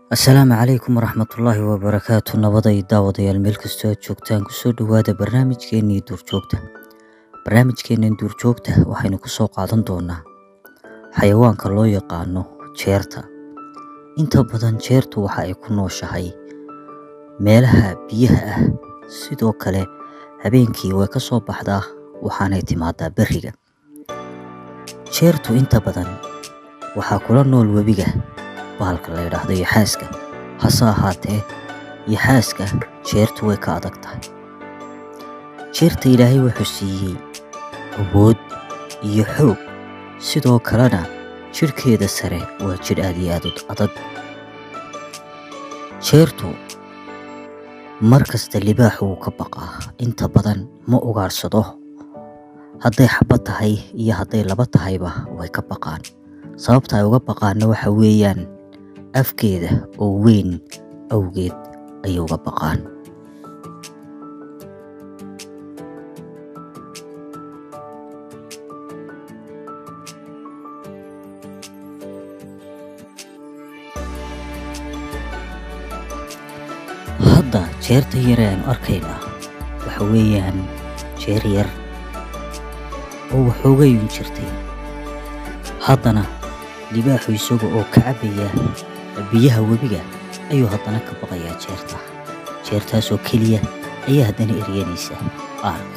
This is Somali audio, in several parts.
asalaamu calaykum waraxmatullaahi wabarakaatu nabaday daawadayaal meel kastoo aad joogtaan kusoo dhowaada barnaamijkeennii duurjoogta barnaamijkeennan duurjoogta waxaynu ku soo qaadan doonaa xayawaanka loo yaqaano jeerta inta badan jeertu waxa ay ku nooshahay meelaha biyaha ah sidoo kale habeenkii way ka soo baxdaa waxaanay timaadaa berriga jeertu inta badan waxaa kula nool webiga bahalka la yidhaahdo yaxaaska hase ahaatee yaxaaska jeertu way ka adag tahay jeerta ilaahay wuxuu siiyey awood iyo xoog sidoo kalena jidhkeeda sare waa jidh aad iyo aad u adag jeertu mar kasta libaax wuu ka baqaa inta badan ma ugaarsado hadday xabad tahay iyo hadday laba tahayba way ka baqaan sababta ay uga baqaanna waxa weeyaan afkeeda oo weyn awgeed ayay uga baqaan hadda jeerta yare aynu arkaynaa waxa weeyaan jeer yar oo waxoogayun jirtay haddana libaaxu isaga oo ka cabbaya biyaha webiga ayuu haddana ka baqayaa jeerta jeertaasoo keliya ayaa haddana eryanaysa ark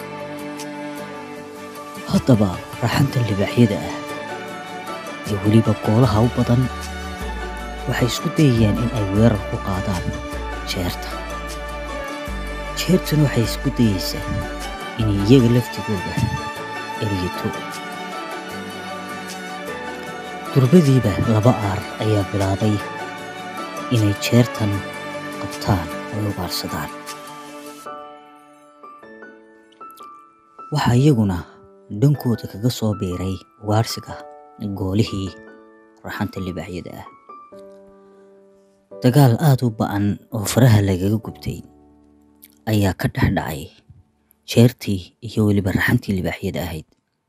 haddaba raxanta libaaxyada ah ee weliba goolaha u badan waxay isku dayayaan in ay weerar ku qaadaan jeerta jeertuna waxay isku dayaysaa inay iyaga laftigooda eryato durbadiiba laba aar ayaa bilaabay inay jeertan qabtaan oo ugaarsadaan waxaa iyaguna dhankooda kaga soo biiray ugaarsiga goolihii raxanta libaaxyada ah dagaal aada u ba-an oo faraha lagaga gubtay ayaa ka dhex dhacay jeertii iyo weliba raxantii libaaxyada ahayd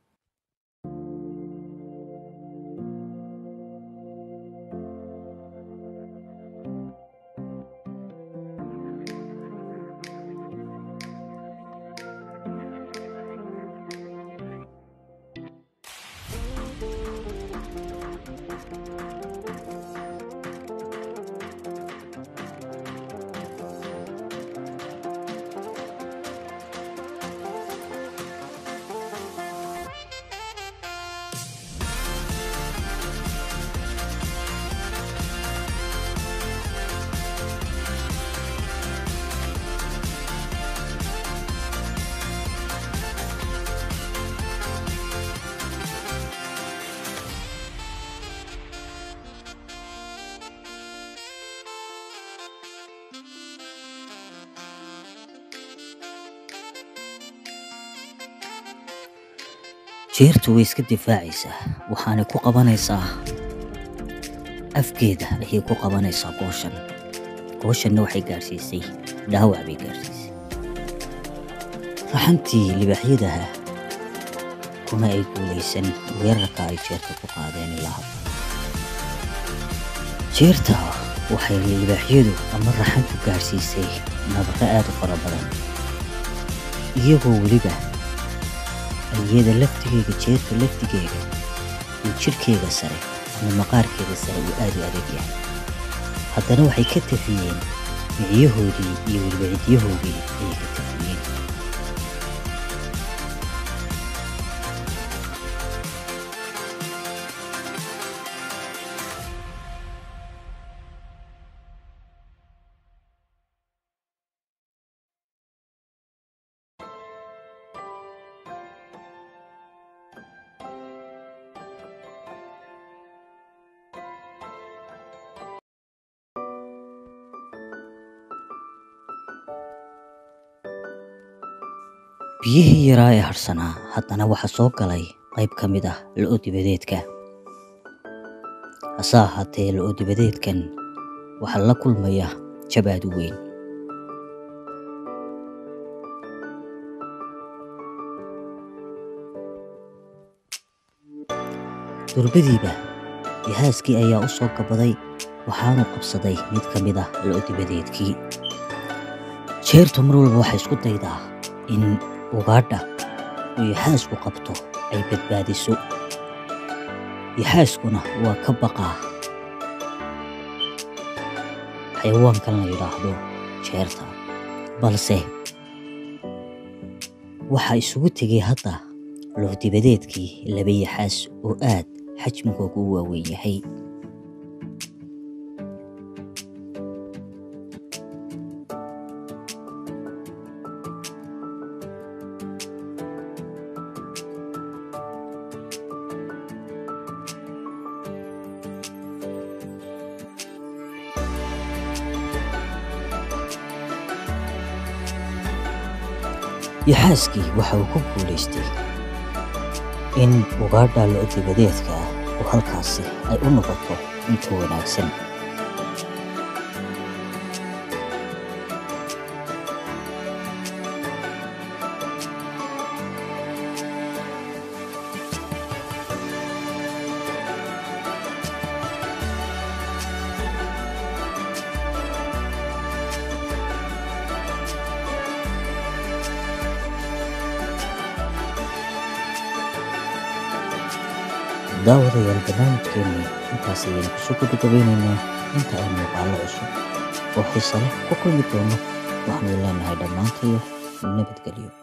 jeertu way iska difaacaysaa waxaanay ku qabanaysaa afkeeda ayay ku qabanaysaa gooshan gooshanna waxay gaadhsiisay dhaawac bay gaadhsiisay raxantii libaaxyadaha kuma ay guulaysan weerarka ay jeerta ku qaadeen ilaa hadda jeerta waxay libaaxyadu ama raxantu gaadhsiisay nabaqo aad u fara badan iyagoo weliba iyada laftigeega jeerta laftigeega iyo jidhkeega sare ama maqaarkeeda sare uu aad u adag yahay haddana waxay ka tafiyeen miciyahoodii iyo weliba cidyahoodii ayay ka tafiyeen biyihii yaraa ee hadhsanaa haddana waxaa soo galay qayb ka mid ah lo-o dibadeedka hase ahaatee lo-o dibadeedkan waxaa la kulmaya jab aad u weyn durbadiiba yaxaaskii ayaa u soo gabaday waxaanu qabsaday mid ka mid ah lo-dibadeedkii jeertu mar walba waxay isku daydaa in ugaadha uu yaxaasku qabto ay badbaadiso yaxaaskuna waa ka baqaa xayawaankan la yidhaahdo jeerta balse waxaa isugu tegay hadda loodibadeedkii laba yaxaas oo aad xajmigoogu u waaweyn yahay yaxaaskii waxa uu ku guulaystay in ugaadha lo-dibadeedka ah oo halkaasi ay u noqoto inta wanaagsan daawadayaal barnaamijkeenni intaas ayaynu kusoo gabagabeynaynaa inta ay muuqaallo cusub oo xiise leh ku kulmi doono waxaanu leenahay dhammaantayo nabadgelyo